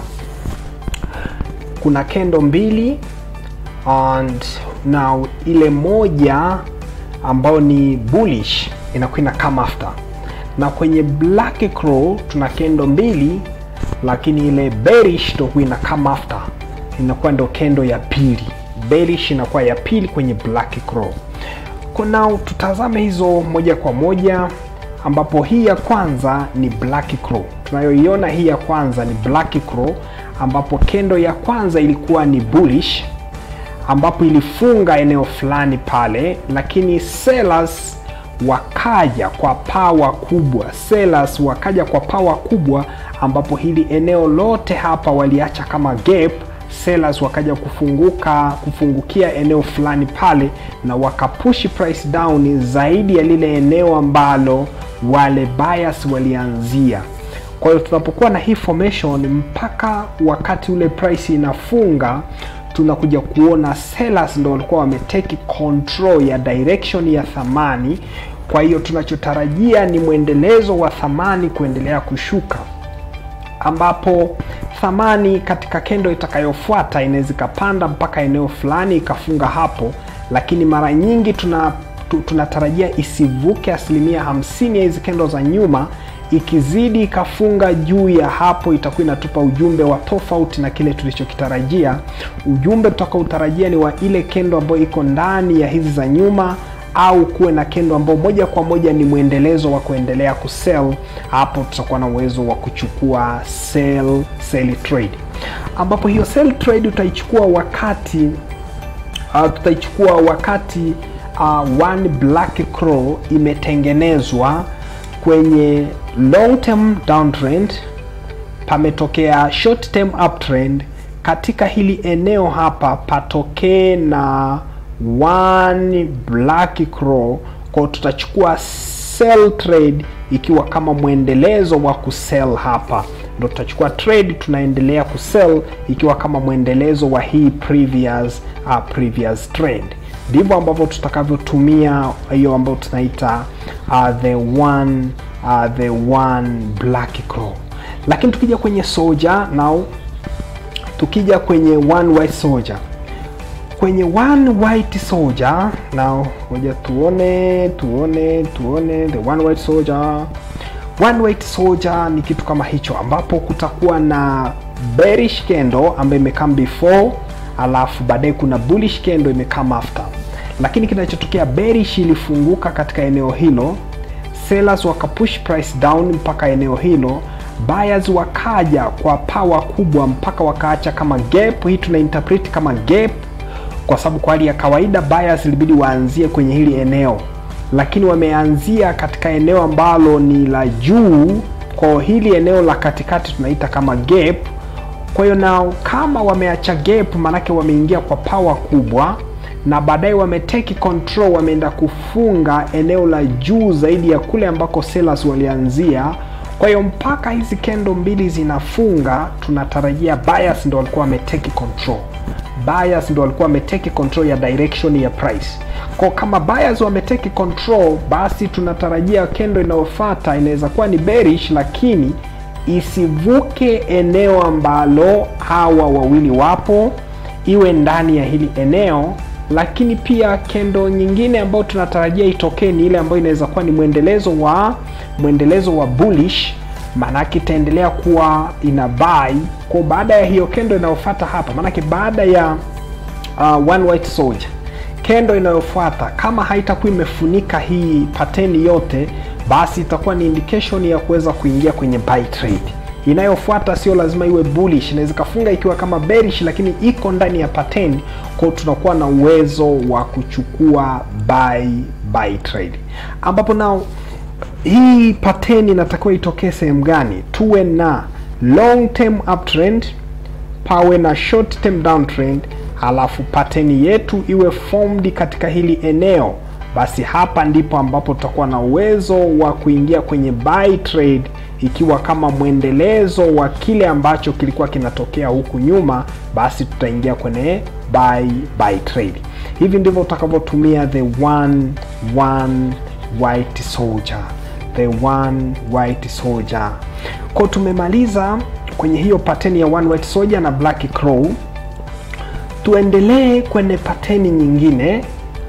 kuna kendo mbili and now ile moja ambayo ni bullish inakuwa ina come after na kwenye black crow tuna kendo mbili, lakini ile bearish ndo huwa ina come after, inakuwa ndo kendo ya pili. Bearish inakuwa ya pili kwenye black crow. Kuna tutazame hizo moja kwa moja, ambapo hii ya kwanza ni black crow. Tunayoiona hii ya kwanza ni black crow, ambapo kendo ya kwanza ilikuwa ni bullish, ambapo ilifunga eneo fulani pale, lakini sellers wakaja kwa pawa kubwa, sellers wakaja kwa pawa kubwa, ambapo hili eneo lote hapa waliacha kama gap. Sellers wakaja kufunguka kufungukia eneo fulani pale, na wakapush price down zaidi ya lile eneo ambalo wale buyers walianzia. Kwa hiyo tunapokuwa na hii formation mpaka wakati ule price inafunga tunakuja kuona sellers ndo walikuwa wameteki control ya direction ya thamani. Kwa hiyo tunachotarajia ni mwendelezo wa thamani kuendelea kushuka, ambapo thamani katika kendo itakayofuata inaweza ikapanda mpaka eneo fulani ikafunga hapo, lakini mara nyingi tuna tunatarajia isivuke asilimia hamsini ya hizi kendo za nyuma. Ikizidi ikafunga juu ya hapo, itakuwa inatupa ujumbe wa tofauti na kile tulichokitarajia. Ujumbe tutakaotarajia ni wa ile kendo ambayo iko ndani ya hizi za nyuma, au kuwe na kendo ambayo moja kwa moja ni mwendelezo wa kuendelea kusell. Hapo tutakuwa na uwezo wa kuchukua sell sell trade, ambapo hiyo sell trade utaichukua wakati uh, tutaichukua wakati uh, one black crow imetengenezwa kwenye long term downtrend, pametokea short term uptrend. Katika hili eneo hapa patokee na one black crow, kwa tutachukua sell trade ikiwa kama mwendelezo wa kusell hapa, ndo tutachukua trade, tunaendelea kusell ikiwa kama mwendelezo wa hii previous uh, previous trend ndivyo ambavyo tutakavyotumia hiyo ambayo tunaita uh, the one uh, the one black crow. Lakini tukija kwenye soldier now, tukija kwenye one white soldier, kwenye one white soldier now, ngoja tuone tuone tuone the one white soldier. One white soldier ni kitu kama hicho, ambapo kutakuwa na bearish candle ambayo imekam before alafu baadaye kuna bullish candle imekam after, lakini kinachotokea bearish ilifunguka katika eneo hilo, sellers wakapush price down mpaka eneo hilo, buyers wakaja kwa power kubwa mpaka wakaacha kama gap. Hii tuna interpret kama gap kwa sababu kwa hali ya kawaida buyers ilibidi waanzie kwenye hili eneo, lakini wameanzia katika eneo ambalo ni la juu. Kwa hili eneo la katikati tunaita kama gap. Kwa hiyo nao kama wameacha gap, maanake wameingia kwa power kubwa, na baadaye wameteki control, wameenda kufunga eneo la juu zaidi ya kule ambako sellers walianzia. Kwa hiyo mpaka hizi kendo mbili zinafunga, tunatarajia buyers ndo walikuwa wameteki control. buyers ndo walikuwa wameteki control ya direction ya price kwa kama buyers wameteki control basi tunatarajia kendo inayofuata inaweza kuwa ni bearish lakini isivuke eneo ambalo hawa wawili wapo iwe ndani ya hili eneo lakini pia kendo nyingine ambayo tunatarajia itokee ni ile ambayo inaweza kuwa ni mwendelezo wa mwendelezo wa bullish maanake itaendelea kuwa ina buy kwa baada ya hiyo kendo inayofuata hapa maanake baada ya uh, one white soldier kendo inayofuata kama haitakuwa imefunika hii pateni yote basi itakuwa ni indication ya kuweza kuingia kwenye buy trade inayofuata sio lazima iwe bullish inaweza ikafunga ikiwa kama bearish lakini iko ndani ya pattern kwao tunakuwa na uwezo wa kuchukua buy buy trade ambapo nao hii pattern inatakiwa itokee sehemu gani tuwe na long term uptrend pawe na short term downtrend halafu pattern yetu iwe formed katika hili eneo basi hapa ndipo ambapo tutakuwa na uwezo wa kuingia kwenye buy trade ikiwa kama mwendelezo wa kile ambacho kilikuwa kinatokea huku nyuma basi tutaingia kwenye buy buy trade hivi ndivyo utakavyotumia the one one white soldier the one white soldier ko tumemaliza kwenye hiyo pateni ya one white soldier na black crow tuendelee kwenye pateni nyingine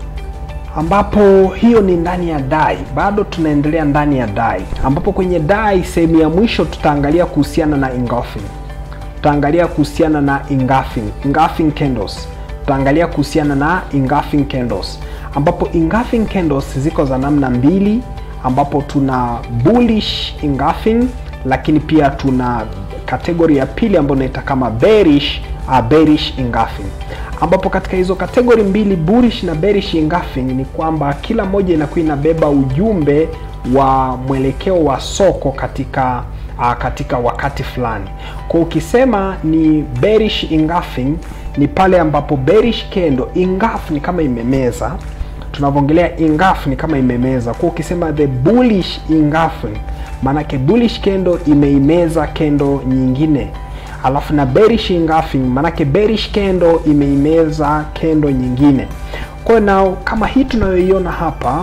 ambapo hiyo ni ndani ya dai bado tunaendelea ndani ya dai ambapo kwenye dai sehemu ya mwisho tutaangalia kuhusiana na engulfing tutaangalia kuhusiana na engulfing engulfing candles tutaangalia kuhusiana na engulfing candles ambapo engulfing candles ziko za namna mbili ambapo tuna bullish engulfing lakini pia tuna kategori ya pili ambayo inaita kama bearish uh, bearish engulfing ambapo katika hizo kategori mbili bullish na bearish engulfing ni kwamba kila moja inakuwa inabeba ujumbe wa mwelekeo wa soko katika uh, katika wakati fulani kwa ukisema ni bearish engulfing ni pale ambapo bearish kendo engulf ni kama imemeza tunavyoongelea engulf ni kama imemeza kwa ukisema the bullish engulfing maanake bullish kendo imeimeza kendo nyingine alafu na bearish engulfing maanake bearish kendo imeimeza kendo nyingine kwa na kama hii tunayoiona hapa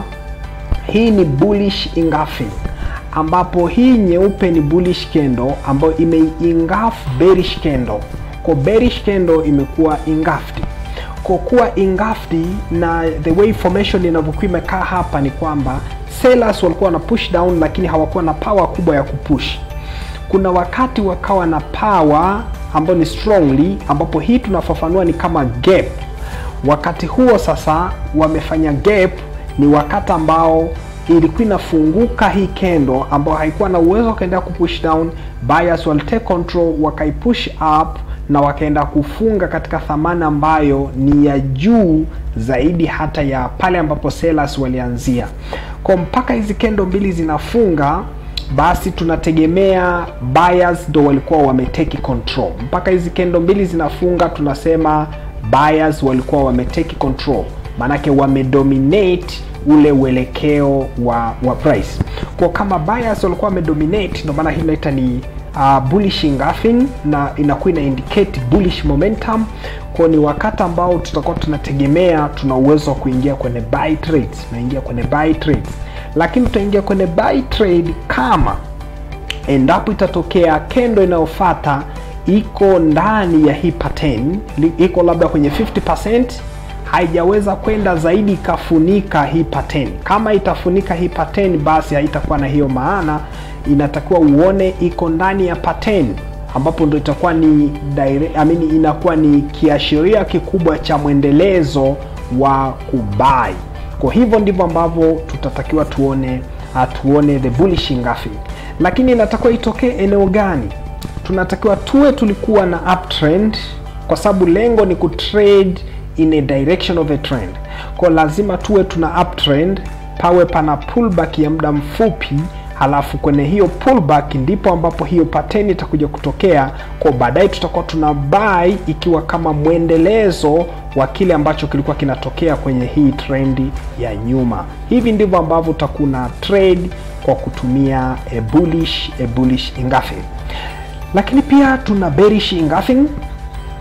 hii ni bullish engulfing ambapo hii nyeupe ni bullish kendo ambayo imeingulf bearish kendo kwa bearish kendo imekuwa engulfed kwa kuwa engulfed na the way formation inavyokuwa imekaa hapa ni kwamba sellers walikuwa na push down lakini hawakuwa na power kubwa ya kupush kuna wakati wakawa na power ambayo ni strongly ambapo hii tunafafanua ni kama gap wakati huo sasa wamefanya gap ni wakati ambao ilikuwa inafunguka hii kendo ambayo haikuwa na uwezo wakaendelea kupush down buyers walitake control wakaipush up na wakaenda kufunga katika thamani ambayo ni ya juu zaidi hata ya pale ambapo sellers walianzia kwa mpaka hizi kendo mbili zinafunga basi tunategemea buyers ndo walikuwa wameteki control mpaka hizi kendo mbili zinafunga tunasema buyers walikuwa wameteki control maanake wamedominate ule uelekeo wa wa price kwa kama buyers walikuwa wamedominate ndio maana hii inaita ni uh, bullish engulfing na inakuwa ina indicate bullish momentum kwa ni wakati ambao tutakuwa tunategemea tuna uwezo wa kuingia kwenye buy trades tunaingia kwenye buy trades lakini tutaingia kwenye buy trade kama endapo itatokea kendo inayofata iko ndani ya hii pattern iko labda kwenye 50% haijaweza kwenda zaidi ikafunika hii pattern kama itafunika hii pattern basi haitakuwa na hiyo maana inatakiwa uone iko ndani ya pattern ambapo ndo itakuwa ni direct, I mean, inakuwa ni kiashiria kikubwa cha mwendelezo wa kubai kwa hivyo ndivyo ambavyo tutatakiwa tuone uh, tuone the bullish engulfing lakini inatakiwa itokee eneo gani tunatakiwa tuwe tulikuwa na uptrend kwa sababu lengo ni kutrade in a direction of a trend kwa lazima tuwe tuna uptrend pawe pana pullback ya muda mfupi halafu kwenye hiyo pullback ndipo ambapo hiyo pattern itakuja kutokea kwa baadaye tutakuwa tuna buy ikiwa kama mwendelezo wa kile ambacho kilikuwa kinatokea kwenye hii trendi ya nyuma hivi ndivyo ambavyo utakuna trade kwa kutumia a bullish, a bullish engulfing lakini pia tuna bearish engulfing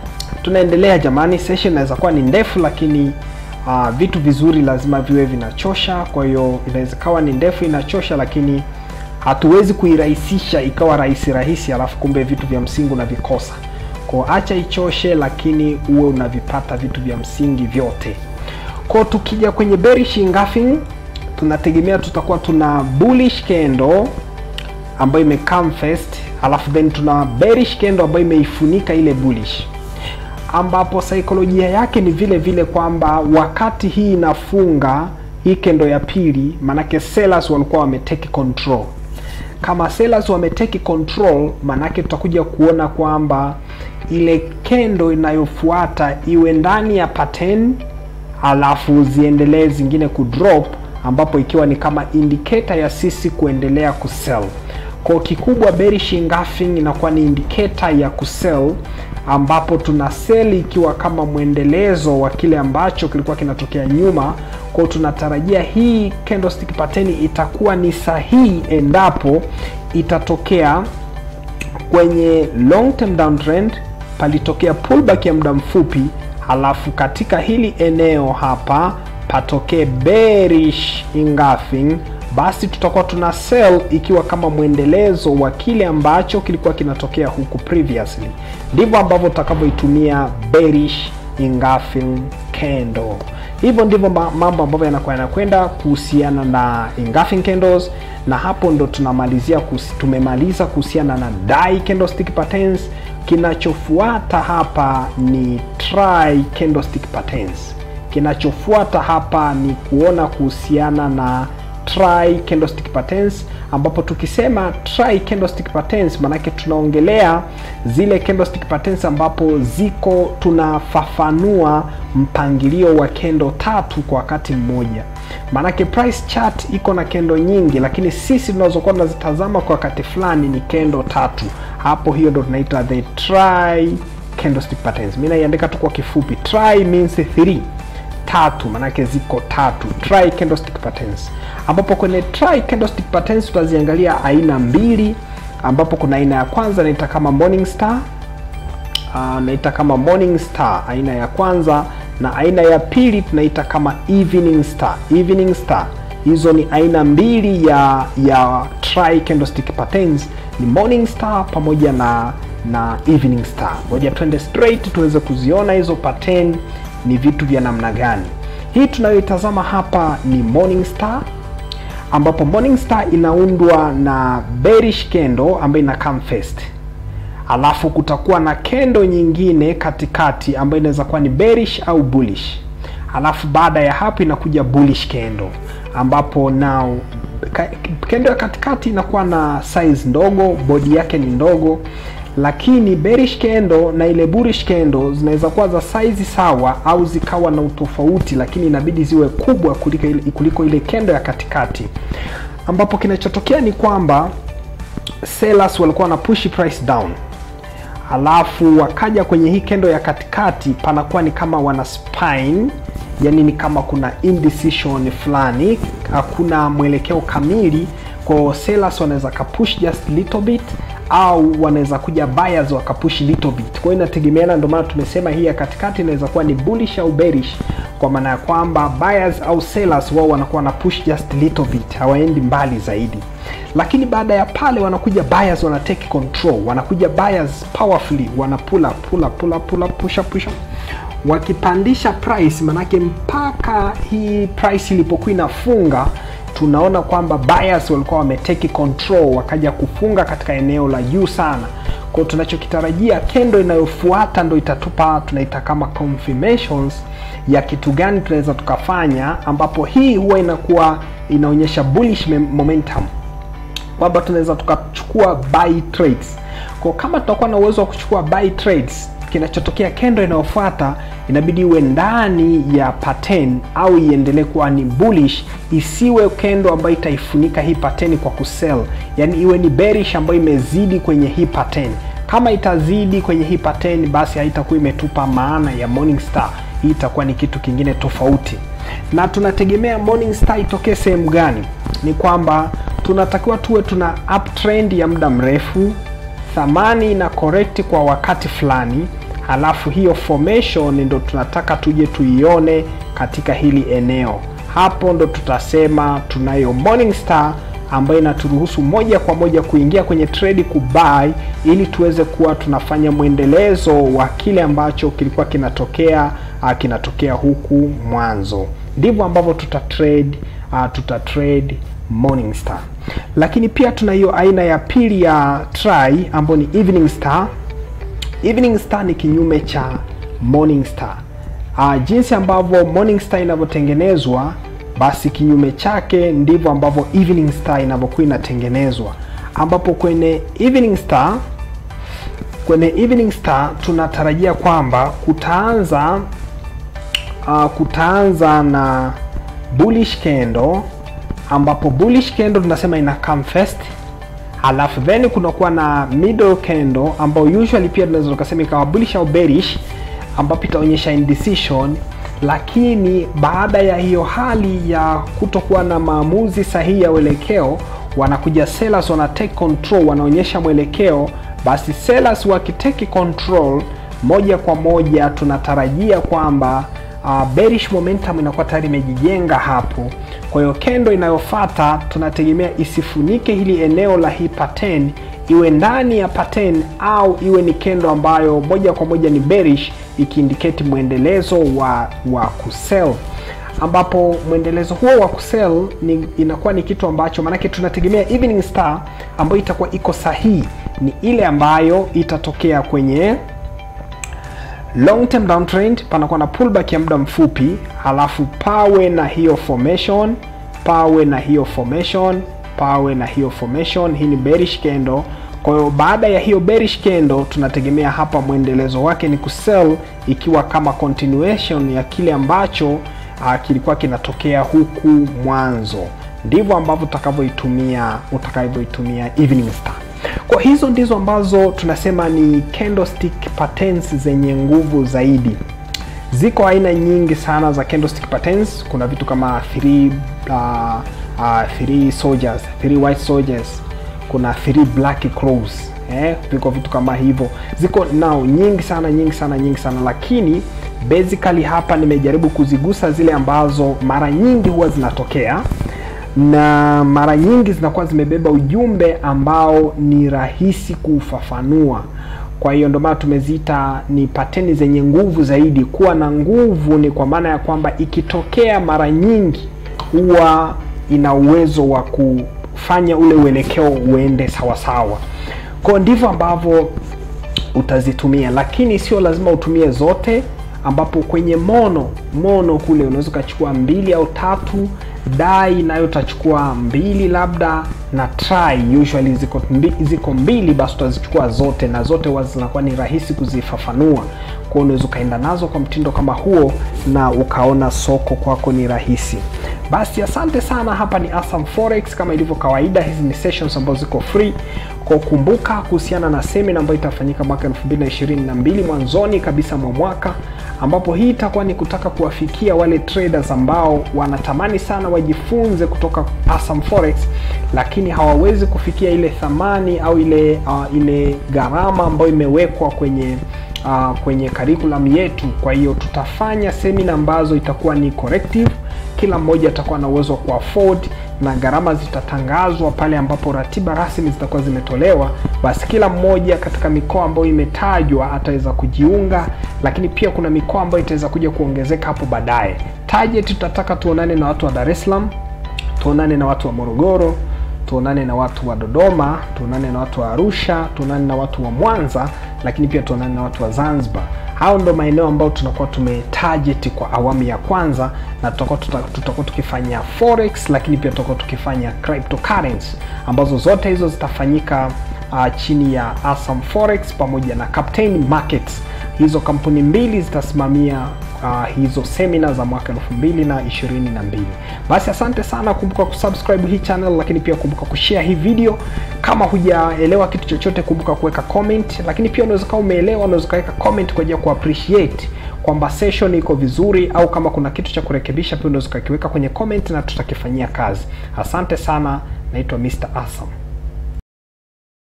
tunaendelea jamani session inaweza kuwa ni ndefu lakini uh, vitu vizuri lazima viwe vinachosha kwa hiyo inaweza kawa ni ndefu inachosha lakini hatuwezi kuirahisisha ikawa rahisi rahisi alafu kumbe vitu vya msingi unavikosa ko acha ichoshe lakini uwe unavipata vitu vya msingi vyote ko tukija kwenye bearish engulfing tunategemea tutakuwa tuna bullish candle ambayo imecome first alafu then tuna bearish candle ambayo imeifunika ile bullish ambapo saikolojia yake ni vile vile kwamba wakati hii inafunga hii kendo ya pili manake sellers walikuwa wameteki control kama sellers wameteki control manake tutakuja kuona kwamba ile kendo inayofuata iwe ndani ya pattern alafu ziendelee zingine kudrop ambapo ikiwa ni kama indicator ya sisi kuendelea kusell kwa kikubwa bearish engulfing inakuwa ni indicator ya kusell ambapo tuna sell ikiwa kama mwendelezo wa kile ambacho kilikuwa kinatokea nyuma kwao tunatarajia hii candlestick pattern itakuwa ni sahihi endapo itatokea kwenye long term downtrend palitokea pullback ya muda mfupi halafu katika hili eneo hapa patokee bearish engulfing basi tutakuwa tuna sell ikiwa kama mwendelezo wa kile ambacho kilikuwa kinatokea huku previously ndivyo ambavyo tutakavyoitumia bearish engulfing candle hivyo ndivyo mambo ambavyo yanakuwa yanakwenda kuhusiana na engulfing candles na hapo ndo tunamalizia kusi, tumemaliza kuhusiana na die candlestick patterns kinachofuata hapa ni try candlestick patterns kinachofuata hapa ni kuona kuhusiana na try candlestick patterns ambapo tukisema try candlestick patterns manake tunaongelea zile candlestick patterns ambapo ziko tunafafanua mpangilio wa kendo tatu kwa wakati mmoja maanake price chart iko na kendo nyingi lakini sisi tunazokuwa tunazitazama kwa wakati fulani ni kendo tatu hapo hiyo ndo tunaita the try candlestick patterns mi naiandika tu kwa kifupi try means three tatu manake ziko tatu try candlestick patterns ambapo kwenye try candlestick patterns tutaziangalia aina mbili ambapo kuna aina ya kwanza naita kama morning star uh, naita kama morning star aina ya kwanza na aina ya pili tunaita kama evening star evening star hizo ni aina mbili ya ya try candlestick patterns ni morning star pamoja na na evening star ngoja twende straight tuweze kuziona hizo pattern ni vitu vya namna gani hii tunayoitazama hapa ni morning star ambapo morning star inaundwa na bearish candle ambayo ina come first alafu kutakuwa na kendo nyingine katikati ambayo inaweza kuwa ni bearish au bullish alafu baada ya hapo inakuja bullish candle ambapo now kendo ya katikati inakuwa na size ndogo bodi yake ni ndogo lakini bearish candle na ile bullish candle zinaweza kuwa za size sawa au zikawa na utofauti lakini inabidi ziwe kubwa kuliko ile, kuliko ile kendo ya katikati ambapo kinachotokea ni kwamba sellers walikuwa wana push price down alafu wakaja kwenye hii kendo ya katikati panakuwa ni kama wana spine yani ni kama kuna indecision fulani hakuna mwelekeo kamili kwa sellers wanaweza kapush just little bit au wanaweza kuja buyers wakapush little bit kwa hiyo inategemeana ndio maana tumesema hii ya katikati inaweza kuwa ni bullish au bearish kwa maana ya kwamba buyers au sellers wao wanakuwa na push just little bit hawaendi mbali zaidi lakini baada ya pale wanakuja buyers wana take control wanakuja buyers powerfully wana pull up, pull up, pull up, pull up, push up, push up wakipandisha price manake mpaka hii price ilipokuwa inafunga tunaona kwamba buyers walikuwa wameteki control wakaja kufunga katika eneo la juu sana kwao tunachokitarajia kendo inayofuata ndo itatupa tunaita kama confirmations ya kitu gani tunaweza tukafanya ambapo hii huwa inakuwa inaonyesha bullish momentum kwamba tunaweza tukachukua buy trades kwa kama tutakuwa na uwezo wa kuchukua buy trades kinachotokea kendo inayofuata inabidi iwe ndani ya pattern au iendelee kuwa ni bullish isiwe kendo ambayo itaifunika hii pattern kwa kusell yani iwe ni bearish ambayo imezidi kwenye hii pattern kama itazidi kwenye hii pattern basi haitakuwa imetupa maana ya morning star hii itakuwa ni kitu kingine tofauti na tunategemea morning star itokee sehemu gani ni kwamba tunatakiwa tuwe tuna uptrend ya muda mrefu thamani ina correct kwa wakati fulani halafu hiyo formation ndo tunataka tuje tuione katika hili eneo. Hapo ndo tutasema tunayo morning star ambayo inaturuhusu moja kwa moja kuingia kwenye trade kubuy, ili tuweze kuwa tunafanya mwendelezo wa kile ambacho kilikuwa kinatokea uh, kinatokea huku mwanzo. Ndivyo ambavyo tuta trade uh, tuta trade morning star, lakini pia tuna hiyo aina ya pili ya try ambayo ni evening star. Evening star ni kinyume cha morning star. Uh, jinsi ambavyo morning star inavyotengenezwa basi kinyume chake ndivyo ambavyo evening star inavyokuwa inatengenezwa, ambapo kwenye evening star kwenye evening star tunatarajia kwamba kutaanza uh, kutaanza na bullish candle, ambapo bullish candle tunasema ina come first, halafu then kunakuwa na middle candle ambayo usually pia tunaweza tukasema ikawa bullish au bearish, ambapo itaonyesha indecision lakini baada ya hiyo hali ya kutokuwa na maamuzi sahihi ya uelekeo, wanakuja sellers wana take control, wanaonyesha mwelekeo. Basi sellers wakiteki control, moja kwa moja tunatarajia kwamba uh, bearish momentum inakuwa tayari imejijenga hapo. Kwa hiyo kendo inayofuata tunategemea isifunike hili eneo la hii pattern, iwe ndani ya pattern au iwe ni kendo ambayo moja kwa moja ni bearish ikiindicate mwendelezo wa wa kusell, ambapo mwendelezo huo wa kusell ni inakuwa ni kitu ambacho maanake tunategemea evening star ambayo itakuwa iko sahihi ni ile ambayo itatokea kwenye long term downtrend, panakuwa na pullback ya muda mfupi, halafu pawe na hiyo formation, pawe na hiyo formation, pawe na hiyo formation. Hii ni bearish candle. Kwa hiyo baada ya hiyo bearish candle tunategemea hapa mwendelezo wake ni kusell, ikiwa kama continuation ya kile ambacho uh, kilikuwa kinatokea huku mwanzo. Ndivyo ambavyo utakavyoitumia utakavyoitumia evening star. Kwa hizo ndizo ambazo tunasema ni candlestick patterns zenye nguvu zaidi. Ziko aina nyingi sana za candlestick patterns. Kuna vitu kama three, uh, uh, three soldiers, three white soldiers kuna three black crows eh, viko vitu kama hivyo, ziko nao nyingi sana nyingi sana nyingi sana, lakini basically hapa nimejaribu kuzigusa zile ambazo mara nyingi huwa zinatokea na mara nyingi zinakuwa zimebeba ujumbe ambao ni rahisi kuufafanua. Kwa hiyo ndio maana tumeziita ni pateni zenye nguvu zaidi. Kuwa na nguvu ni kwa maana ya kwamba ikitokea mara nyingi huwa ina uwezo wa ku fanya ule uelekeo uende sawasawa. Kwa ndivyo ambavyo utazitumia, lakini sio lazima utumie zote, ambapo kwenye mono mono kule unaweza ukachukua mbili au tatu, dai nayo utachukua mbili labda, na try usually ziko, mbi, ziko mbili, basi utazichukua zote, na zote huwa zinakuwa ni rahisi kuzifafanua. Kwa unaweza ukaenda nazo kwa mtindo kama huo na ukaona soko kwako ni rahisi. Basi asante sana. Hapa ni Asam Forex. Kama ilivyo kawaida, hizi ni sessions ambazo ziko free. Kwa kumbuka kuhusiana na semina ambayo itafanyika mwaka 2022 mwanzoni kabisa mwa mwaka, ambapo hii itakuwa ni kutaka kuwafikia wale traders ambao wanatamani sana wajifunze kutoka Asam Forex, lakini hawawezi kufikia ile thamani au ile uh, ile gharama ambayo imewekwa kwenye uh, kwenye curriculum yetu. Kwa hiyo tutafanya semina ambazo itakuwa ni corrective kila mmoja atakuwa na uwezo wa kuafford na gharama zitatangazwa pale ambapo ratiba rasmi zitakuwa zimetolewa. Basi kila mmoja katika mikoa ambayo imetajwa ataweza kujiunga, lakini pia kuna mikoa ambayo itaweza kuja kuongezeka hapo baadaye. Target tutataka tuonane na watu wa Dar es Salaam, tuonane na watu wa Morogoro, tuonane na watu wa Dodoma, tuonane na watu wa Arusha, tuonane na watu wa Mwanza, lakini pia tuonane na watu wa Zanzibar. Hao ndo maeneo ambayo tunakuwa tumetarget kwa awamu ya kwanza, na tutakuwa tutakuwa tukifanya forex, lakini pia tutakuwa tukifanya cryptocurrency ambazo zote hizo zitafanyika uh, chini ya Asam Forex pamoja na Captain Markets. Hizo kampuni mbili zitasimamia uh, hizo semina za mwaka 2022. Basi asante sana, kumbuka kusubscribe hii channel, lakini pia kumbuka kushare hii video. Kama hujaelewa kitu chochote, kumbuka kuweka comment, lakini pia unaweza kama umeelewa, unaweza kuweka comment kwa ajili ya kuappreciate kwamba session iko vizuri, au kama kuna kitu cha kurekebisha, pia unaweza kukiweka kwenye comment na tutakifanyia kazi. Asante sana, naitwa Mr. Asam.